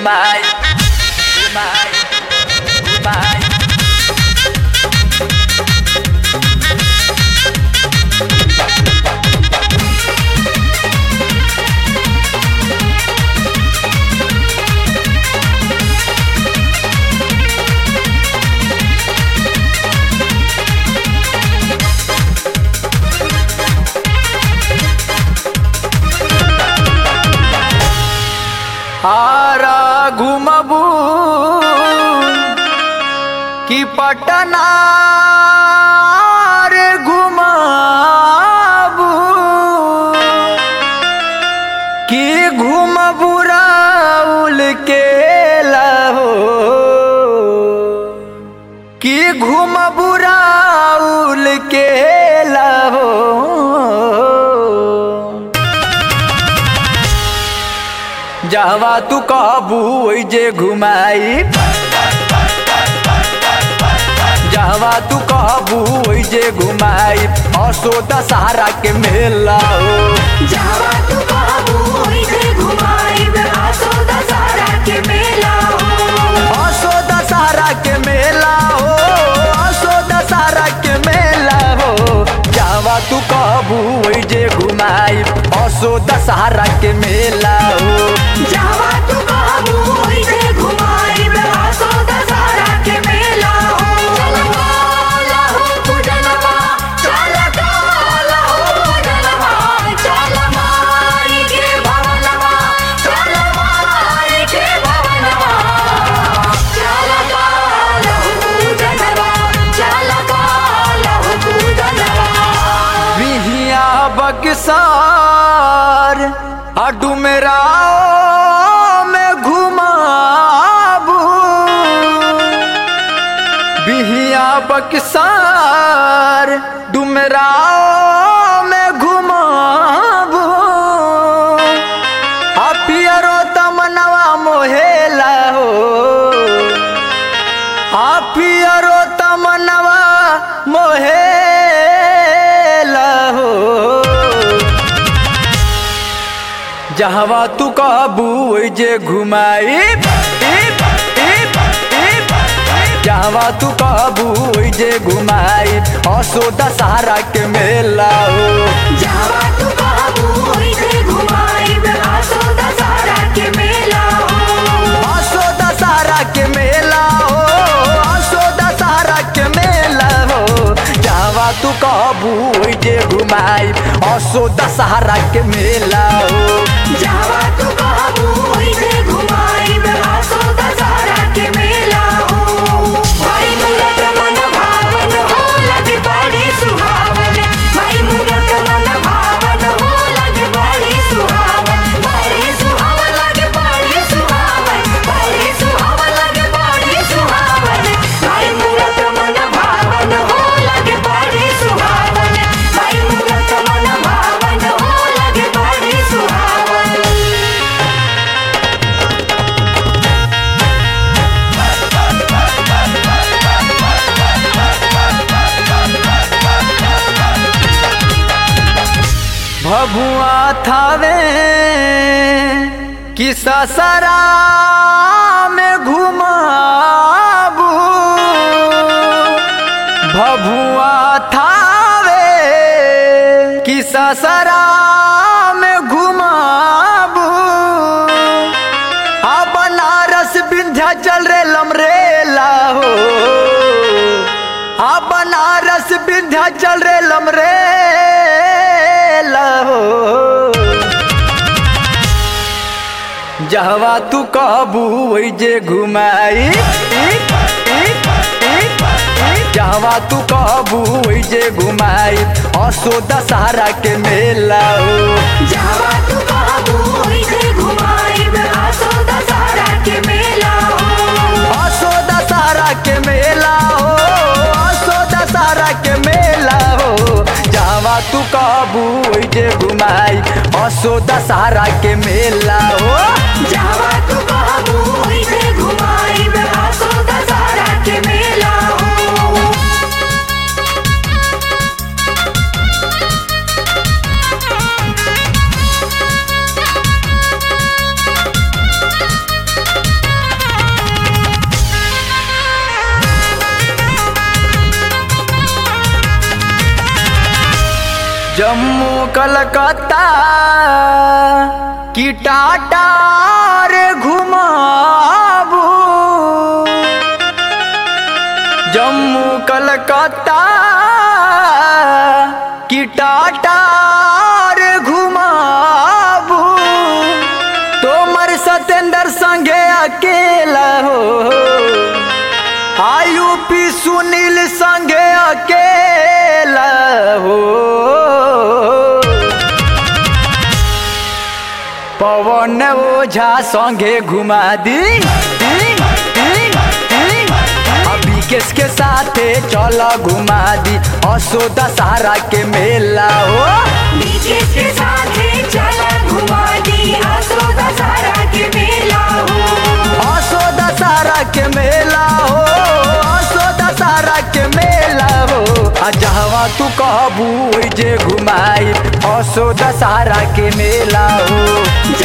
घुमाई घुमाई घुमाई हारा घुमबू कि पटना रे घुमाबू कि घुमबू राउल के लहो कि घुमबू राउल के लहो जहवा तू कहबू ओइ जे घुमाई जहवा तू कहबू ओइ जे घुमाई असो दशहरा के मेला हो जावा तू बाबू ओइसे घुमाइब आसो दशहरा के मेला हो असो दशहरा के मेला हो असो दशहरा के मेला हो जहवा तू कहबू ओइ जे घुमाई असो दशहरा के मेला हो जावा तू बाबू ओइसे घुमाइब आसो दशहरा के मेला हो चल काला हो पूजनवा चल काला हो पूजनवा चल माई के भवनवा चल माई के भवनवा चल काला हो पूजनवा चल काला हो पूजनवा बिहिया बक्सार अडू मेरा में घुमाबू बिहिया बक्सार डुमराव में घुमाबू आ पियरो तमनवा मोहेला हो आ पियरो तमनवा मोहेला हो जहवा तू कहबू ओइ जे घुमाई जहवा तू कहबू ओइ जे घुमाई असो दशहरा के मेला हो जावा तू बाबू ओइसे घुमाइब आसो दशहरा के मेला हो असो दशहरा के मेला हो असो दशहरा के मेला हो जहवा तू कहबू ओइ जे घुमाई असो दशहरा के मेला हो जावा तू बाबू ओइसे घुमाइब आसो दशहरा के मेला हो भाई मूरत मन भावन हो लगे बड़ी सुहावन भाई मूरत मन भावन हो लगे बड़ी सुहावन बड़ी सुहावन लगे बड़ी सुहावन बड़ी सुहावन लगे बड़ी सुहावन भाई मूरत मन भावन हो लगे बड़ी सुहावन भाई मूरत मन भावन हो लगे बड़ी सुहावन भभुआ थावे कि ससरा में घुमाबू भभुआ थावे कि ससरा में घुमाबू आ बनारस विंध्याचल रे लमरेला हो आ बनारस विंध्याचल रे लमरे हो जहवा तू कहबू ओइ जे घुमाई जहवा तू कहबू ओइ जे घुमाई असो दशहरा के मेला हो जावा तू बाबू ओइसे घुमाइब आसो दशहरा के मेला हो असो दशहरा के मेला हो असो दशहरा के मेला हो जहवा तू कहबू ओइ जे घुमाई असो दशहरा के मेला हो जावा तू बाबू ओइसे घुमाइब आसो दशहरा के मेला हो जम्मू कलकत्ता की टाटा रे घुमाबू जम्मू कलकत्ता की टाटा रे घुमाबू तोमर सतेंद्र संगे अकेला हो आयुपी सुनील संगे अकेला हो पवन ओझा संगे घुमा दी दी, दी, दी। अभी किसके साथे चल घुमा दी असो दशहरा के मेला हो बीके के साथ चला घुमा दी आसो दशहरा के मेला हो असो दशहरा के मेला हो असो दशहरा के मेला हो आ जहवा तू कहबू ओइ जे घुमाई असो दशहरा के मेला हो